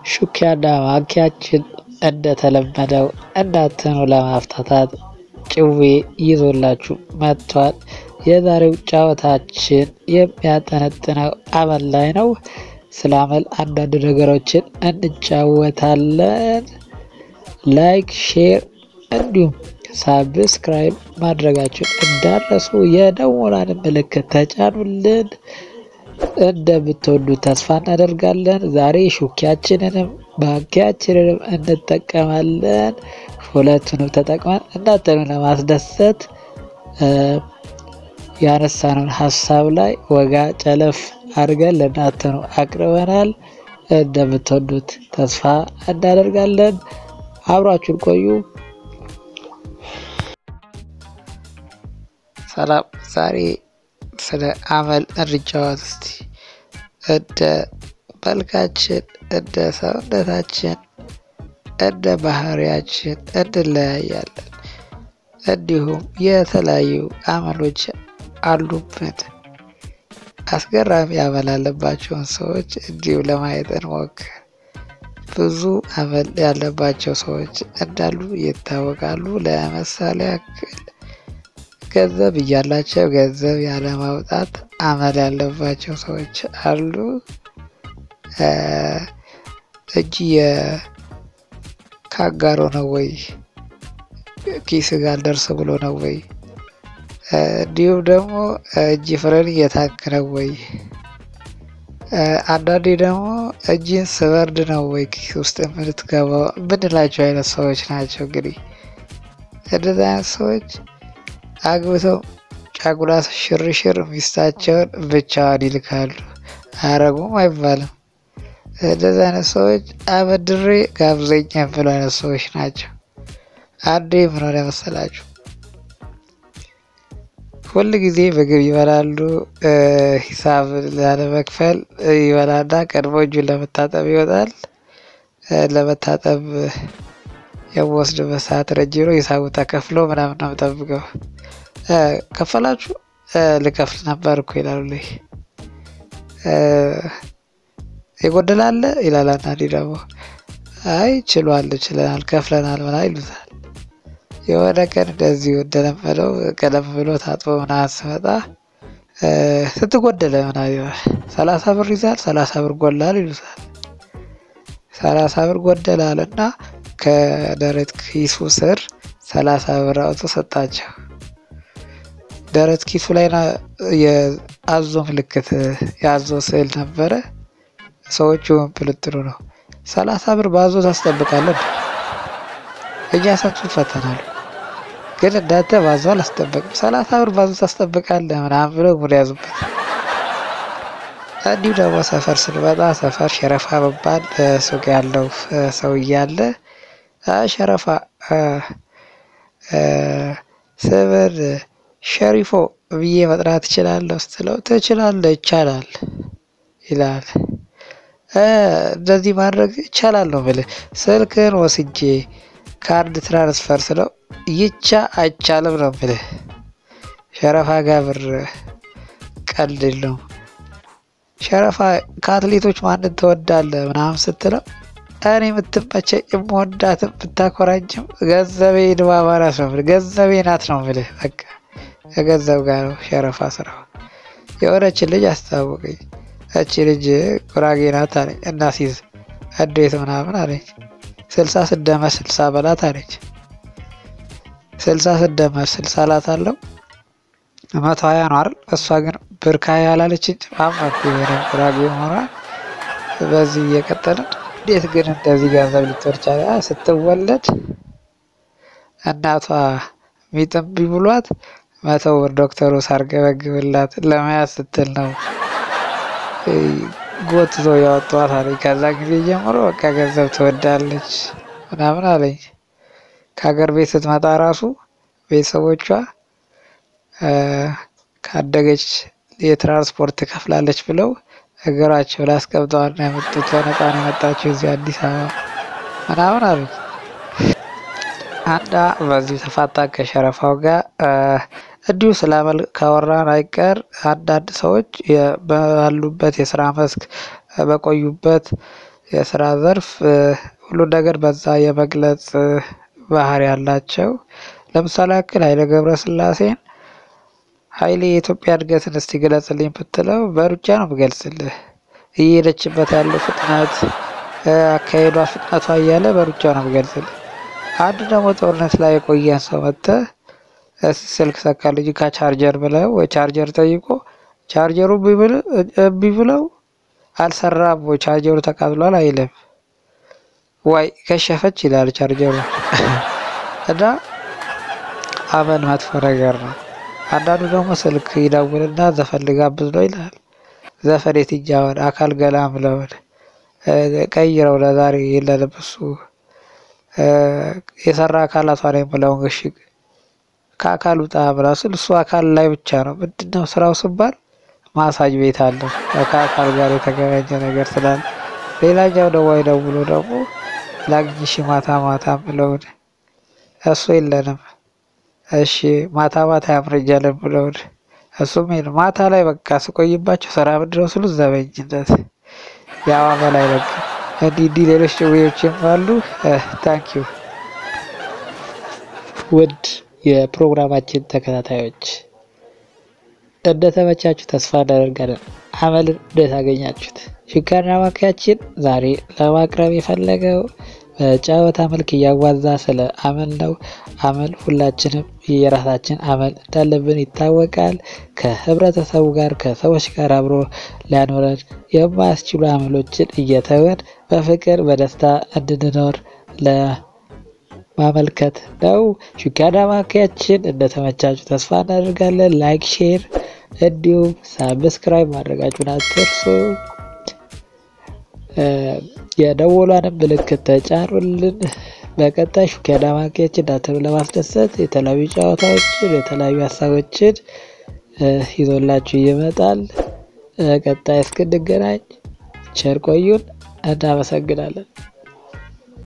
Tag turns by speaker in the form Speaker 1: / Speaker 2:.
Speaker 1: ሹኪያና ማንኪያችን እንደተለመደው እንዳትኑ ለማፍታታት ጭዌ ይዞላችሁ መጥቷል። የዛሬው ጨዋታችን የሚያጠነጥነው አመል ላይ ነው። ስለ አመል አንዳንድ ነገሮችን እንጫወታለን። ላይክ፣ ሼር እንዲሁም ሳብስክራይብ ማድረጋችሁን እንዳረሱ የደወላን ምልክት ተጫኑልን። እንደምትወዱ ተስፋ እናደርጋለን። ዛሬ ሹኪያችንንም ባንኪያችንንም እንጠቀማለን። ሁለቱንም ተጠቅመን እናንተን ለማስደሰት ያነሳነውን ሀሳብ ላይ ወጋ ጨለፍ አድርገን ለእናንተኑ አቅርበናል። እንደምትወዱት ተስፋ እናደርጋለን። አብራችሁን ቆዩ። ሰላም። ዛሬ ስለ አመል እንጫወት እስቲ። እንደ መልካችን፣ እንደ ሰውነታችን፣ እንደ ባህሪያችን እንለያያለን። እንዲሁም የተለያዩ አመሎች አሉብን። አስገራሚ አመል ያለባቸውን ሰዎች እንዲሁ ለማየት እንሞክር። ብዙ አመል ያለባቸው ሰዎች እንዳሉ ይታወቃሉ። ለምሳሌ ያክል ገንዘብ እያላቸው ገንዘብ ያለማውጣት አመል ያለባቸው ሰዎች አሉ። እጅ የካጋሮ ነው ወይ ኪስ ጋር ደርስ ብሎ ነው ወይ? እንዲሁም ደግሞ እጅ ፍረን እየታክ ነው ወይ? አንዳንዴ ደግሞ እጅን ስበርድ ነው ወይ ኪስ ውስጥ የምትገባው ምንላቸው አይነት ሰዎች ናቸው። እንግዲህ እንደዚህ አይነት ሰዎች አግብተው ጫጉላ ሽርሽር ሚስታቸውን ብቻዋን ይልካሉ። አያረጉም አይባልም። እንደዚህ አይነት ሰዎች አበድሬ ጋብዘኝ የሚሉ አይነት ሰዎች ናቸው። አንዴ ምን ሆነ መሰላችሁ? ሁል ጊዜ ምግብ ይበላሉ። ሂሳብ ላለመክፈል ይበላና ቀድሞ እጁን ለመታጠብ ይወጣል። ለመታጠብ የምወስድበት ሰዓት ረጅም ነው። ሂሳቡ ተከፍሎ ምናምን ነው የምጠብቀው። ከፈላችሁ ልከፍል ነበር እኮ ይላሉ። የጎደላለ ይላል። አንዳንዴ ደግሞ አይ ችሏል፣ ችለናል፣ ከፍለናል ምናምን ይሉታል። የሆነ ቀን እንደዚሁ እንደለመደው ቀደም ብሎ ታጥቦ ምናምን ስመጣ ስትጎደለ ምናምን ይላል። ሰላሳ ብር ይዛል፣ ሰላሳ ብር ጎላል ይሉታል። ሰላሳ ብር ጎደላል እና ከደረት ኪሱ ስር ሰላሳ ብር አውጥቶ ሰጣቸው። ደረት ኪሱ ላይ የአዞ ምልክት የአዞ ስዕል ነበረ። ሰዎቹ ፕልጥሩ ነው። ሰላሳ ብር በአዞ ታስጠብቃለን? እኛ ሰቱ ይፈተናሉ። ግን እንዳንተ ባዞ አላስጠበቅም። ሰላሳ ብር ባዞ ታስጠብቃለህ ምናምን ብሎ ሙድ ያዙበት። እንዲሁ ደግሞ ሰፈር ስንመጣ ሰፈር ሸረፋ መባል ሱቅ ያለው ሰው እያለ ሸረፋ ስምን ሸሪፎ ብዬ መጥራት ትችላለህ ስትለው ትችላለህ፣ ይቻላል ይላል። እንደዚህ ማድረግ ይቻላል ነው የምልህ። ስልክህን ወስጄ ካርድ ትራንስፈር ስለው ይቻ አይቻልም ነው የምልህ። ሸረፋ ጋር ብር ቀልድ ነው። ሸረፋ ከአትሌቶች ማንን ትወዳለህ ምናምን ስትለው እኔ የምትመቸኝ የምወዳትም ብታኮራጅም ገንዘቤ ድባባራስ ነው የምልህ። ገንዘቤ ናት ነው የምልህ። በቃ ከገንዘብ ጋር ነው ሸረፋ ስራው። የሆነችን ልጅ አስታወቀኝ። እቺ ልጅ ጉራጌ ናት አለኝ። እናሲዝ እንዴት ምናምን አለኝ። ስልሳ ስደመር ስልሳ በላት አለች። ስልሳ ስደመር ስልሳ ላት አለው መቶ ሀያ ነው አይደል? እሷ ግን ብር ከሀያ አላለችኝ። አማኩ የሆነ ጉራጌ መሆኗን በዚህ እየቀጠልን እንዴት ግን እንደዚህ ገንዘብ ልትወርጫ ስትወለድ እናቷ ሚጥምቢ ብሏት መቶ ብር ዶክተሩ ሳርገበግብላት ለመያዝ ስትል ነው ጎትቶ ያወጧት አለኝ። ከዛ ጊዜ ጀምሮ በቃ ገንዘብ ትወዳለች ምናምን አለኝ። ከሀገር ቤት ስትመጣ ራሱ ቤተሰቦቿ ካደገች የትራንስፖርት ትከፍላለች ብለው እግራቸው ላይ አስቀምጠዋል ነው ያመጡት። በነፃ ነው የመጣችው እዚህ አዲስ አበባ ምናምን አሉኝ። አንዳ በዚሁ ተፋታ ከሸረፋው ጋር እንዲሁ ስለ አመል ካወራን አይቀር አንዳንድ ሰዎች ባሉበት የስራ መስክ በቆዩበት የስራ ዘርፍ ሁሉን ነገር በዛ የመግለጽ ባህሪ ያላቸው። ለምሳሌ ያክል ኃይሌ ገብረስላሴን ኃይሌ የኢትዮጵያ እድገትን እስቲ ግለጽልኝ ብትለው በሩጫ ነው የምገልጽልህ። እየሄደችበት ያለው ፍጥነት፣ አካሄዷ፣ ፍጥነቷ እያለ በሩጫ ነው የምገልጽልህ። አንድ ደግሞ ጦርነት ላይ የቆየን ሰው መጥተህ ስልክ ሰካልኝ ከቻርጀር ብለው ወይ ቻርጀር ጠይቆ ቻርጀሩ እምቢ ብለው አልሰራም ወይ ቻርጀሩ ተቃጥሏል አይልም። ዋይ ከሸፈች ይላል ቻርጀሩ። እና አመል መጥፎ ነገር ነው። አንዳንዱ ደግሞ ስልክ ይደውልና ዘፈን ልጋብዝ ነው ይላል። ዘፈን የትኛውን አካል ገላም ለውን ቀይረው ለዛሬ የለንም እሱ የሰራ አካላቷን የምለውን እሺ ከአካል ውጣ ምናምን ስል እሱ አካል ላይ ብቻ ነው። ምንድነው ስራው ስባል ማሳጅ ቤት አለው ከአካል ጋር የተገናኘ ነገር ስላለ። ሌላኛው ደግሞ ደውሎ ደግሞ ላግኝሽ ማታ ማታ ብለውን እሱ የለንም። እሺ ማታ ማታ ያምረኛል ብለውን እሱም የለም። ማታ ላይ በቃ ስቆይባቸው ስራ ምንድነው ስሉ ዘበኝነት ያው በላይ በቃ እንዲህ እንዲህ ሌሎች ጭዌዎችም አሉ። ታንኪዩ ውድ የፕሮግራማችን ተከታታዮች እንደተመቻችሁ ተስፋ እናደርጋለን። አመልን እንዴት አገኛችሁት? ሽጋና ማኪያችን ዛሬ ለማቅረብ የፈለገው በጨዋታ መልክ እያዋዛ ስለ አመል ነው። አመል ሁላችንም የራሳችን አመል እንዳለብን ይታወቃል። ከህብረተሰቡ ጋር ከሰዎች ጋር አብሮ ሊያኖረን የማያስችሉ አመሎችን እየተወን በፍቅር በደስታ እንድንኖር ለማመልከት ነው። ሽጋና ማኪያችን እንደተመቻችሁ ተስፋ እናደርጋለን። ላይክ፣ ሼር እንዲሁም ሳብስክራይብ ማድረጋችሁን አትርሱ። የደወሏንም ምልክት ተጫኑልን። በቀጣይ ሽጋና ማኪያችን እናንተን ለማስደሰት የተለያዩ ጨዋታዎችን የተለያዩ ሀሳቦችን ይዞላችሁ ይመጣል። ቀጣይ እስክንገናኝ ቸር ቆዩን። እናመሰግናለን።